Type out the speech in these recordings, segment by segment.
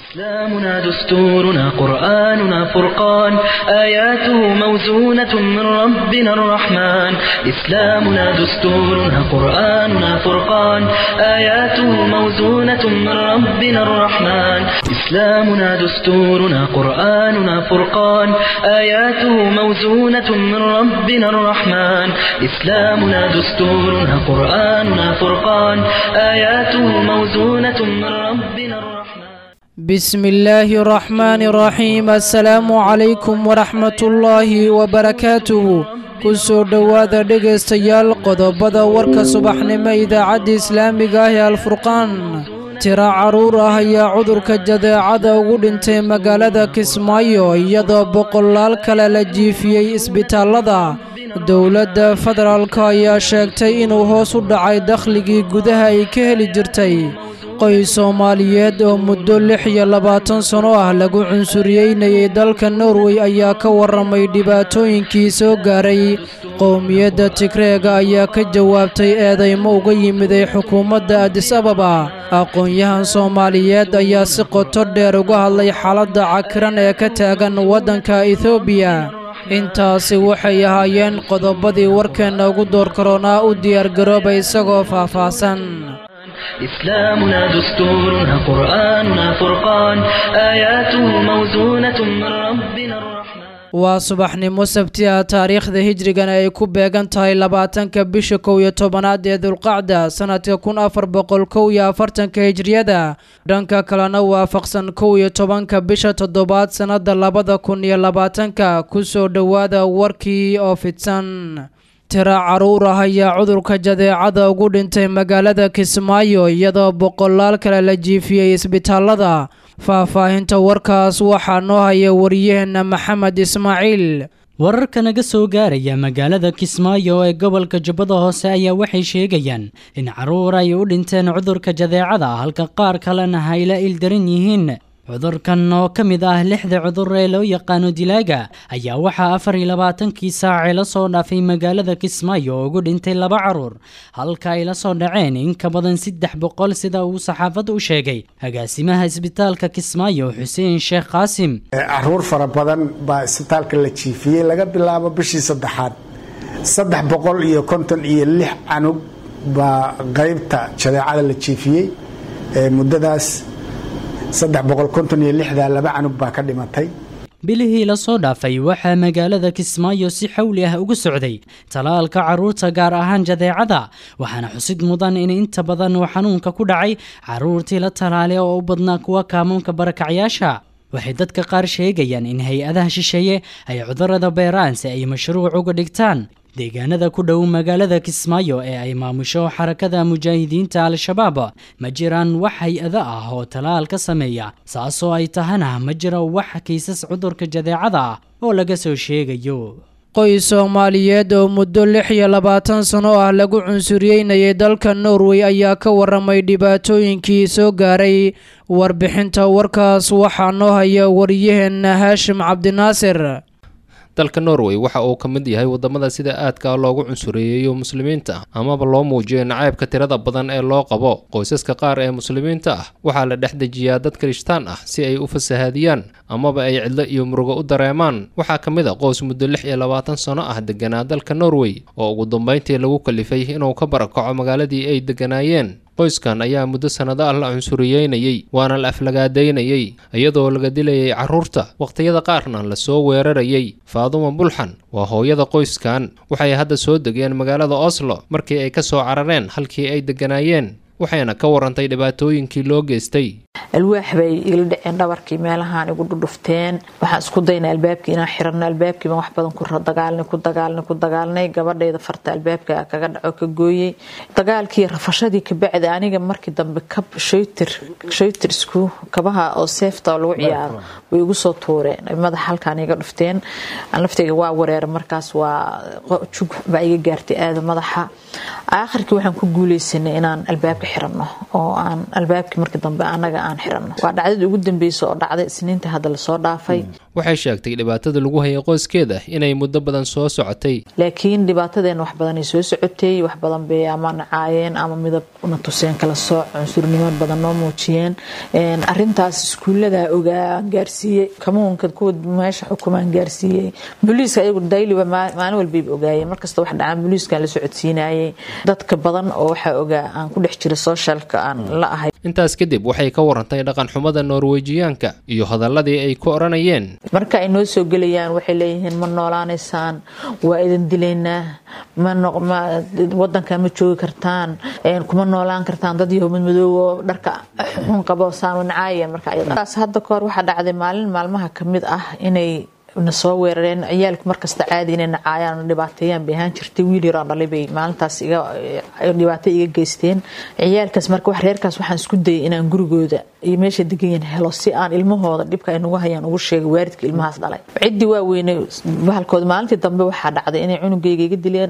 إسلامنا دستورنا قرآننا فرقان آياته موزونة من ربنا الرحمن إسلامنا دستورنا قرآننا فرقان آياته موزونة من ربنا الرحمن إسلامنا دستورنا قرآننا فرقان آياته موزونة من ربنا الرحمن إسلامنا دستورنا قرآننا فرقان آياته موزونة من ربنا الرحمن بسم الله الرحمن الرحيم السلام عليكم ورحمة الله وبركاته kusoo dhowaada dhegaystayaal qodobada warka subaxnimo idaacadda islaamiga ah ee alfurqaan tiro carruur ah ayaa cudurka jadeecada ugu dhintay magaalada kismaayo iyadoo boqolaal kale la jiifiyey isbitaallada dowladda federaalka ayaa sheegtay inuu hoos u dhacay dakhligii gudaha ay ka heli jirtay qoys soomaaliyeed oo muddo lix iyo labaatan sano ah lagu cunsuriyeynayay dalka norway ayaa ka warramay dhibaatooyinkii soo gaaray qowmiyadda tigreega ayaa ka jawaabtay eedaymo uga yimiday xukuumadda adis ababa aqoon-yahan soomaaliyeed ayaa si qoto dheer uga hadlay xaaladda cakiran ee ka taagan waddanka etoobiya intaasi waxay ahaayeen qodobadii warkeenna ugu door karoonaa u diyaargarooba isagoo faahfaahsan إسلامنا دستورنا قرآننا فرقان آياته موزونة من ربنا الرحمن waa subaxnimo sabti ah taariikhda hijrigana ay ku beegan tahay labaatanka bisha kow iyo tobanaad ee dulqacda sanadka kun afar boqol kow iyo afartanka hijriyada dhanka kalena waafaqsan kow iyo tobanka bisha toddobaad sannada labada kun iyo labaatanka kusoo dhowaada warkii oo fidsan tiro carruur ah ayaa cudurka jadeecada ugu dhintay magaalada kismaayo iyadoo boqolaal kale la jiifiyey isbitaallada faahfaahinta warkaas waxaa noo haya wariyaheenna maxamed ismaaciil wararka naga soo gaaraya magaalada kismaayo ee gobolka jubbada hoose ayaa waxay sheegayaan in carruur ay u dhinteen cudurka jadeecada halka qaar kalena hayla ildaran yihiin cudurkan oo ka mid ah lixda cudur ee loo yaqaano dilaaga ayaa waxaa afar iyo labaatankii saacee la soo dhaafay magaalada kismaayo oo ugu dhintay laba carruur halka ay la soo dhaceen in ka badan saddex boqol sida uu saxaafadda u sheegay agaasimaha isbitaalka kismaayo xuseen sheekh qaasim caruur fara badan baa isbitaalka la jiifiyey laga bilaabo bishii saddexaad saddex boqol iyo konton iyo lix canug baa qaybta jadeecada la jiifiyey muddadaas saddex boqol konton iyo lixdaa laba canug baa ka dhimatay bilihii la soo dhaafay waxaa magaalada kismaayo si xawli ah ugu socday talaalka carruurta gaar ahaan jadeecada waxaana xusid mudan in inta badan uu xanuunka ku dhacay carruurtii la talaalay oo u badnaa kuwa kaamuunka barakacyaasha waxay dadka qaar sheegayaan in hay-adaha shisheeye ay cudurada beeraan si ay mashruuc uga dhigtaan deegaanada ku dhow magaalada kismaayo ee ay maamusho xarakada mujaahidiinta al-shabaab ma jiraan wax hay-ado ah oo talaal ka sameeya saasoo ay tahana ma jiro wax kiisas cudurka jadeecada ah oo laga soo sheegayo qoys soomaaliyeed oo muddo lix iyo labaatan sano ah lagu cunsuriyeynayay dalka norway ayaa ka warramay dhibaatooyinkii soo gaaray warbixinta warkaas waxaa noo haya wariyaheenna haashim cabdinaasir dalka norway waxa uu ka mid yahay wadamada sida aadka loogu cunsureeyeeyo muslimiinta amaba loo muujiyo nacaybka tirada badan ee loo qabo qoysaska qaar ee muslimiinta ah waxaa la dhex dejiyaa dad kirishtaan ah si ay u fasahaadiyaan amaba ay cidlo iyo murugo u dareemaan waxaa ka mid a qoys muddo lix iyo labaatan sano ah deganaa dalka norway oo ugu dambeyntii lagu kalifay inuu ka barakaco magaaladii ay deganaayeen qoyskan ayaa muddo sannado ah la cunsuriyeynayey waana la aflagaadaynayey iyadoo laga dilayay carruurta wakhtiyada qaarna lasoo weerarayay faaduma bulxan waa hooyada qoyskan waxay hadda soo degeen magaalada oslo markii ay ka soo carareen halkii ay degganaayeen waxayna ka warantay dhibaatooyinkii loo geystay alwaax bay igala dhaceen dhabarkii meelahaan igu dhudhufteen waxaan isku dayna albaabkii inaan xirano albaabkiiba wax badan ku dagaalnay ku dagaalnay ku dagaalnay gabadhayda farta albaabka kaga dhaco ka gooyey dagaalkii rafashadii kabacdi aniga markii dambe kab shaytir shaytirsku kabaha oo seefta oo lagu ciyaaro way igu soo tuureen madaxa halkaan iga dhufteen laftayga waa wareera markaas waa jug baa iga gaartay aada madaxa aakhirkii waxaan ku guuleysanay inaan albaabka xirano oo aan albaabkii markii dambe anaga aan xiranno waa dhacdadii ugu dambeysa oo dhacday isniinta hadda lasoo dhaafay waxay sheegtay dhibaatada lagu hayay qoyskeeda inay muddo badan soo socotay laakiin dhibaatadeen wax badanay soo socotay wax badan bay ama nacaayeen ama midab na tuseen kala sooc cunsurnimo badan noo muujiyeen arintaas iskuullada ogaa gaarsiiyey kamuunka kuwa meesha xukumaan gaarsiiyey booliiska ayagu dayliba maalin walbayba ogaayeen markasta wax dhacaan booliiskan la socodsiinayay dadka badan oo waxaa ogaa aan ku dhex jira sooshalka aan la ahay intaas kadib waxay ka warantay dhaqan xumada norwejiyaanka iyo hadaladii ay ku odhanayeen marka ay noo soo gelayaan waxay leeyihiin ma noolaanaysaan waa idin dilaynaa wadanka ma joogi kartaan kuma noolaan kartaan dad yaho madmadoobo dharka xun qabo saamanacaaya markaas hadda kahor waxaa dhacday maalin maalmaha kamid ah inay na soo weerareen ciyaalku markasta caadi inay nacaayaan dhibaateeyaan bay ahaan jirtay wiil yaroo dhalay bay maalintaas dhibaato iga geysteen ciyaalkaas marka wax reerkaas waxaan isku dayay inaan gurigooda iyo meesha deganyiin helo si aan ilmahooda dhibka ay nagu hayaan ugu sheegay waalidka ilmahaas dhalay ciddii waa weynay bahalkooda maalintii dambe waxaa dhacday inay cunugayga iga dileen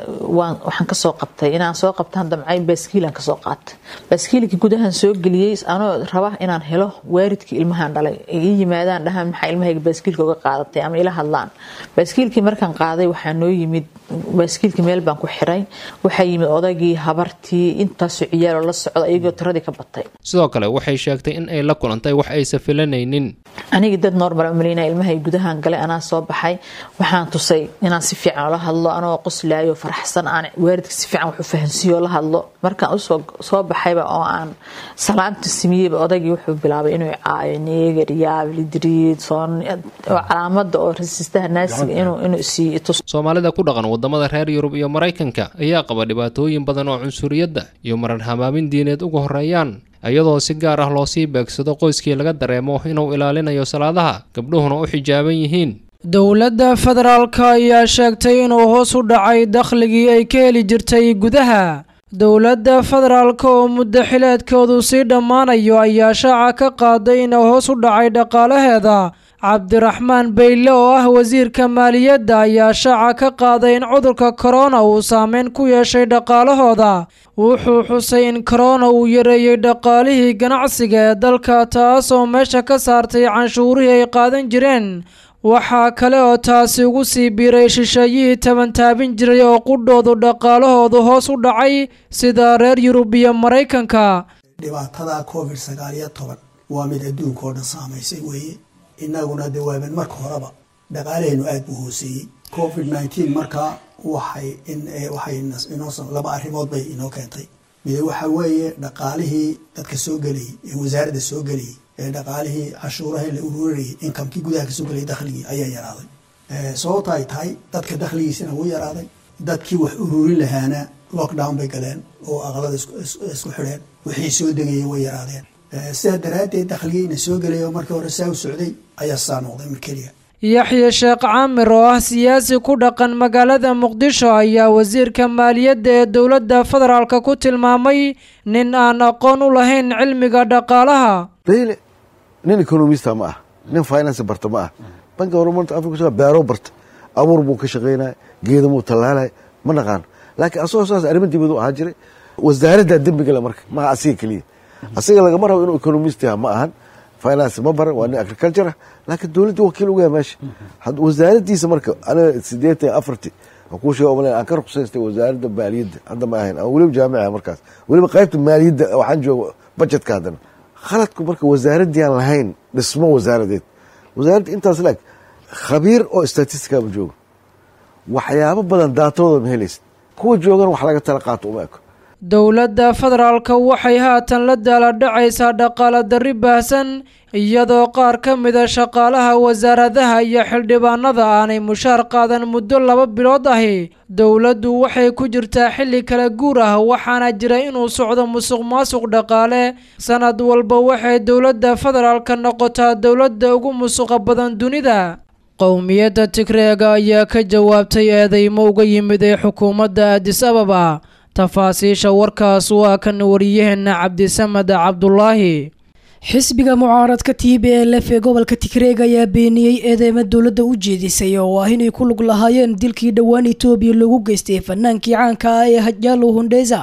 waxaan kasoo qabtay inaan soo qabtaan damcay baaskiilan kasoo qaatay baaskiilkii gudahan soo geliyey anoo raba inaan helo waalidkii ilmahan dhalay ii yimaadaan dhahaan maxaa ilmahayga baaskiilka uga qaadatay ama ila hadlaan baaskiilkii markaan qaaday waxaa noo yimid baaskiilkii meel baan ku xiray waxaa yimid odaygii habartii intaasoo ciyaaloo la socda iyagoo tiradii ka batay sidoo kale waxay sheegtay in ay la kulantay wax aysa filanaynin anigii dad normal maleyna ilmahay gudahan galay anaa soo baxay waxaan tusay inaan si fiican ola hadlo anoo qoslaayo faraxsan aan waalidka si fiican wax u fahansiiyo la hadlo markaan usoo soo baxayba oo aan salaamta simiyeyba odaygii wuxuu bilaabay inuu caayo neegar yaab lidriid soon oo calaamada oo rasiistaha naasiga inuu siiyo tus soomaalida ku dhaqan wadamada reer yurub iyo maraykanka ayaa qaba dhibaatooyin badan oo cunsuriyadda iyo marar hamaamin diineed uga horeeyaan iyadoo si gaar ah loosii beegsado qoyskii laga dareemo inuu ilaalinayo salaadaha gabdhuhuna u xijaaban yihiin dowladda federaalka ayaa sheegtay inuu hoos u dhacay dakhligii ay ka heli jirtay gudaha dowladda federaalka oo muddo xileedkoodu sii dhammaanayo ayaa shaaca ka qaaday inuu hoos u dhacay dhaqaalaheeda cabdiraxmaan beyle oo ah wasiirka maaliyadda ayaa shaaca ka qaaday in cudurka korona uu saameyn ku yeeshay dhaqaalahooda wuxuu xusay in korona uu yareeyey dhaqaalihii ganacsiga ee dalka taasoo meesha ka saartay canshuurihii ay qaadan jireen waxaa kale oo taasi ugu sii biiray shisheeyihii tabantaabin jiray oo qudhoodu dhaqaalahoodu hoos u dhacay sida reer yurub iyo maraykanka dhibaatada covid sagaal iyo toban waa mid adduunka oo dhan saamaysay weeye innaguna de waaban marka horeba dhaqaalahaynu aada buu hooseeyey covid nineteen markaa waxay waxay inoo laba arrimood bay inoo keentay mid waxa weeye dhaqaalihii dadka soo gelayay ee wasaaradda soo gelayay ee dhaqaalihii cashuuraha la ururarayay inkamkii gudaha kasoo gelayay dakhligii ayaa yaraaday sababta ay tahay dadka dakhligiisina wuu yaraaday dadkii wax ururin lahaana lockdown bay galeen oo aqalada isku xidheen wixii soo degayay way yaraadeen sidaa daraaddeed dakhligiina soo gelaya markii hore saa u socday ayaa saa noqday mar keliya yaxye sheekh caamir oo ah siyaasi ku dhaqan magaalada muqdisho ayaa wasiirka maaliyadda ee dowladda federaalka ku tilmaamay nin aan aqoon u lahayn cilmiga dhaqaalaha bayle nin economista ma ah nin finance barta ma ah banka horumarta afrika beero barta abuur buu ka shaqaynaya geedamuu tallaalaya ma naqaano laakiin asagoo saas arrimo dibadu ahaa jiray wasaaradda dembigale marka maaha asiga keliya asiga lagama rabo inuu economist yaha ma ahan finance ma baran waa nin agriculture ah laakiin dowladda wakiil uga yaha meesha wasaaraddiisa marka aniga sideetan afarti kuu sheega umalen aan ka ruqsaystay wasaaradda maaliyadda hadda ma ahayn aan weliba jaamica markaas weliba qaybta maaliyadda waxaan jooga budgetka haddana khaladku marka wasaaraddii aan lahayn dhismo wasaaradeed wasaaradda intaas laag khabiir oo statistica ma joogo waxyaabo badan daatadooda ma helaysid kuwa joogan wax laga tala qaato uma eko dowladda federaalka waxay haatan la daaladhacaysaa dhaqaala darri baahsan iyadoo qaar ka mida shaqaalaha wasaaradaha iyo xildhibaanada aanay mushaar qaadan muddo laba bilood ahi dowladdu waxay ku jirtaa xilli kala guur ah waxaana jira inuu socdo musuq maasuq dhaqaale sanad walba waxay dowladda federaalka noqotaa dowladda ugu musuqa badan dunida qowmiyadda tigreega ayaa ka jawaabtay eedeymo uga yimid ee xukuumadda adis ababa tafaasiisha warkaas waa kan wariyaheena cabdisamed cabdulaahi xisbiga mucaaradka t b l f ee gobolka tigreeg ayaa beeniyey eedeymo dowladda u jeedisay oo ah inay ku lug lahaayeen dilkii dhowaan etoobiya loogu geystay fanaankii caanka ah ee hajaalo hundheysa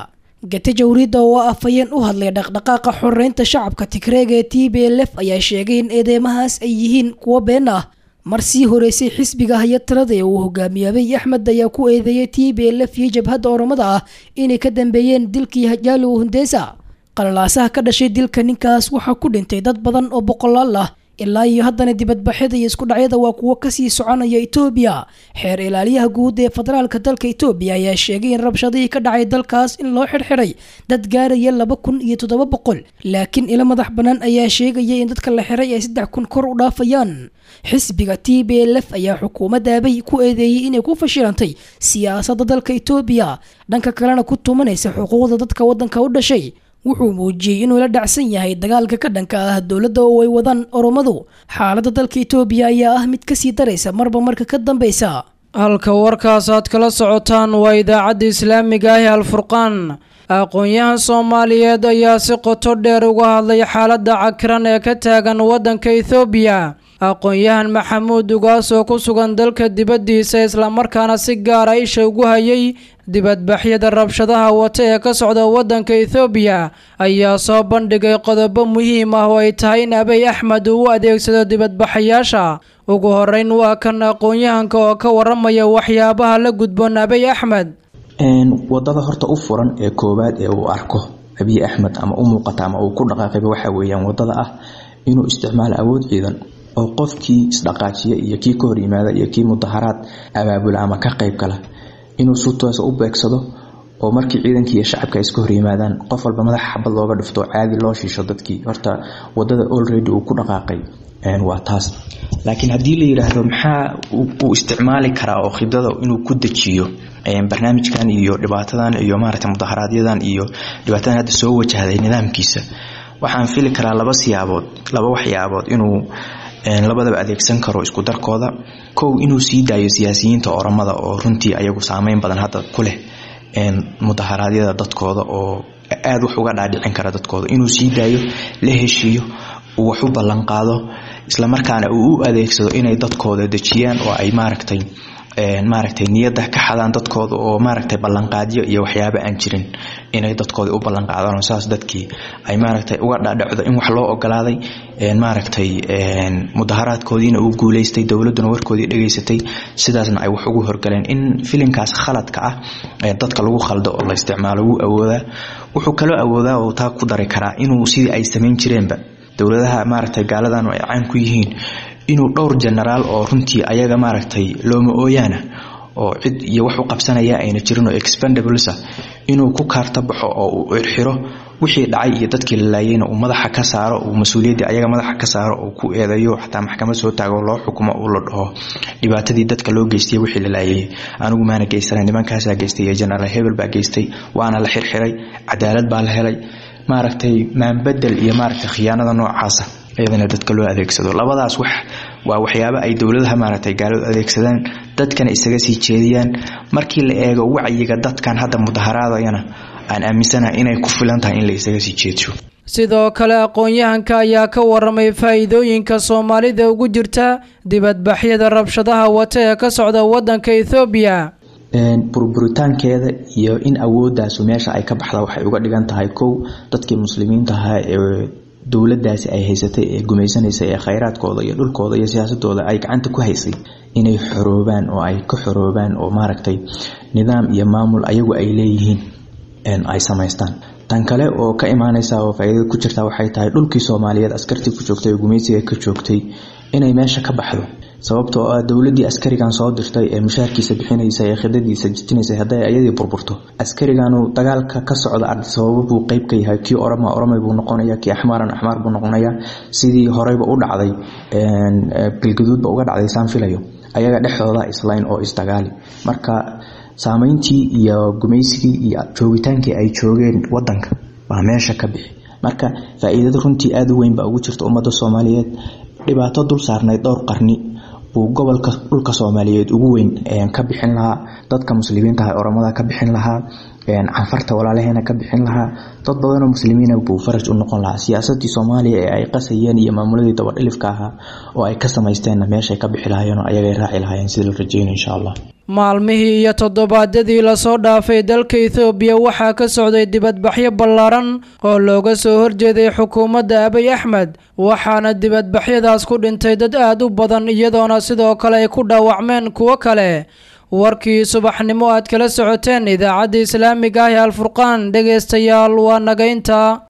gate jawriidda oo afhayeen u hadlay dhaqdhaqaaqa xoreynta shacabka tigreega ee t b l f ayaa sheegay in eedeymahaas ay yihiin kuwo been ah mar sii horeysay xisbiga haya talada ee uu hogaamiye abiy axmed ayaa ku eedeeyay t b l f iyo jabhadda oromada ah inay ka dambeeyeen dilkii hajaalo hundeysa qalalaasaha ka dhashay dilka ninkaas waxaa ku dhintay dad badan oo boqolaal ah ilaa iyo haddana dibadbaxyada iyo isku dhacyada waa kuwo kasii soconaya etoobiya xeer ilaaliyaha guud ee federaalka dalka etoobiya ayaa sheegay in rabshadihii ka dhacay dalkaas in loo xirxiray dad gaaraya laba kun iyo toddoba boqol laakiin ilo madax bannaan ayaa sheegaya in dadka la xiray ay saddex kun kor u dhaafayaan xisbiga t b l f ayaa xukuumadda abay ku eedeeyey inay ku fashilantay siyaasadda dalka etoobiya dhanka kalena ku tumanaysa xuquuqda dadka waddanka u dhashay wuxuu muujiyey inuu la dhacsan yahay dagaalka ka dhanka ah dowladda oo ay wadaan oromadu xaaladda dalka etoobiya ayaa ah mid kasii daraysa marba marka ka dambeysa halka warkaas aad kala socotaan waa idaacadda islaamiga ah ee alfurqaan aqoon-yahan soomaaliyeed ayaa si qoto dheer uga hadlay xaaladda cakiran ee ka taagan waddanka ethoobiya aqoon-yahan maxamuud ugaas oo ku sugan dalka dibaddiisa islamarkaana si gaara isha ugu hayay dibadbaxyada rabshadaha wata ee ka socda waddanka ethoobiya ayaa soo bandhigay qodobo muhiim ah oo ay tahay in abiy axmed uu u adeegsado dibadbaxayaasha ugu horeyn waa kan aqoon-yahanka oo ka waramaya waxyaabaha la gudboon abiy axmed wadada horta u furan ee koowaad ee uu arko abiy axmed ama u muuqata ama uu ku dhaqaaqayba waxa weeyaan wadada ah inuu isticmaalo awood ciidan oo qofkii isdhaqaajiya iyo kii ka hor yimaada iyo kii mudaharaad abaabula ama ka qayb gala inuu si toosa u beegsado oo markii ciidankii iyo shacabka iska hor yimaadaan qof walba madaxa xabad looga dhifto caadi loo shiisho dadkii horta wadada already uu ku dhaqaaqay waa taas laakiin haddii la yiraahdo maxaa uu isticmaali karaa oo khibdada inuu ku dejiyo barnaamijkan iyo dhibaatadan iyo maaragtay mudaharaaadyadan iyo dhibaatadan hadda soo wajahday nidaamkiisa waxaan fili karaa laba siyaabood laba waxyaabood inuu labadaba adeegsan karo isku darkooda kow inuu sii daayo siyaasiyiinta oramada oo runtii ayagu saameyn badan hadda ku leh mudaharaadyada dadkooda oo aada wax uga dhaadhicin kara dadkooda inuu sii daayo la heshiiyo uu wax u ballanqaado islamarkaana uu u adeegsado inay dadkooda dejiyaan oo ay maaragtay maaragtay niyadda ka xadaan dadkooda oo maaragtay ballanqaadyo iyo waxyaaba aan jirin inay dadkooda u ballanqaadaan oo saas dadkii ay maaragtay uga dhadhacdo in wax loo ogolaaday maaragtay mudaharaadkoodiina uu guuleystay dowladuna warkoodii dhegaysatay sidaasna ay wax ugu horgaleen in filinkaas khaladka ah dadka lagu khaldo oo la isticmaalo wuu awoodaa wuxuu kaloo awoodaa oo taa ku dari karaa inuu sidii ay samayn jireenba dowladaha maaragtay gaaladan ay caan ku yihiin inuu dhowr genaraal oo runtii ayaga maaragtay looma ooyaana oo cid iyo wax u qabsanaya ayna jirin oo expendablesa inuu ku kaarta baxo oo uu irxiro wixii dhacay iyo dadkii la laayeyna uu madaxa ka saaro uu mas-uuliyaddii ayaga madaxa ka saaro uu ku eedeeyo xataa maxkamad soo taago loo xukumo uu la dhaho dhibaatadii dadka loo geystay wixii la laayay anigu maana geysana nimankaasaa geystay iyo genaraal hebel baa geystay waana la xirxiray cadaalad baa la helay maaragtay maanbedel iyo maaragtay khiyaanada noocaasa iyadana dadka loo adeegsado labadaas wax waa waxyaabo ay dowladaha maaragtay gaaladu adeegsadaan dadkana isaga sii jeediyaan markii la eego wacyiga dadkan hadda mudaharaadayana aan aaminsanahay inay ku filan tahay in la isaga sii jeedsho sidoo kale aqoon-yahanka ayaa ka waramay faa'iidooyinka soomaalida ugu jirta dibadbaxyada rabshadaha wata ee ka socda waddanka ethoobiya burburitaankeeda iyo in awoodaasu meesha ay ka baxda waxay uga dhigan tahay kow dadkii muslimiinta ahaa ee dowladaasi ay haysatay ee gumaysanaysay ee khayraadkooda iyo dhulkooda iyo siyaasadooda ay gacanta ku haysay inay xoroobaan oo ay ka xoroobaan oo maaragtay nidaam iyo maamul ayagu ay leeyihiin ay samaystaan tan kale oo ka imaaneysa oo faa'iidada ku jirta waxay tahay dhulkii soomaaliyeed askartii ku joogtay ee gumaysiga ka joogtay inay meesha ka baxdo sababtoo ah dowladii askarigan soo dirtay ee mushaarkiisa bixinaysa ee khidadiisa jijinaysa hadday ayadii burburto askariganu dagaalka ka socda sababo buu qeyb ka yahay kii orama oramay buu noqonaya kii axmaaran axmaar buu noqonaya sidii horeyba u dhacday bilgaduudba uga dhacday saan filayo ayaga dhexdooda islayn oo isdagaali marka saameyntii iyo gumaysigii iyo joogitaankii ay joogeen wadanka baa meesha ka bixi marka faa-iidada runtii aada u weyn baa ugu jirta ummadda soomaaliyeed dhibaato dul saarnayd dhowr qarni buu gobolka dhulka soomaaliyeed ugu weyn ka bixin lahaa dadka muslimiinta ah oramada ka bixin lahaa canfarta walaalaheena ka bixin lahaa dad badanoo muslimiina buu faraj u noqon lahaa siyaasadii soomaaliya ee ay qasayeen iyo maamuladii dabadhilifka ahaa oo ay ka samaysteenna meeshay ka bixi lahaayeen oo ayagay raaci lahaayeen sida la rajeynayo insha allah maalmihii iyo toddobaadyadii lasoo dhaafay dalka ethoobiya waxaa ka socday dibadbaxyo ballaaran oo looga soo horjeeday xukuumadda abiy axmed waxaana dibadbaxyadaas ku dhintay dad aada u badan iyadoona sidoo kale ay ku dhaawacmeen kuwo kale warkii subaxnimo aad kala socoteen idaacadda islaamiga ah ee alfurqaan dhegaystayaal waa nagaynta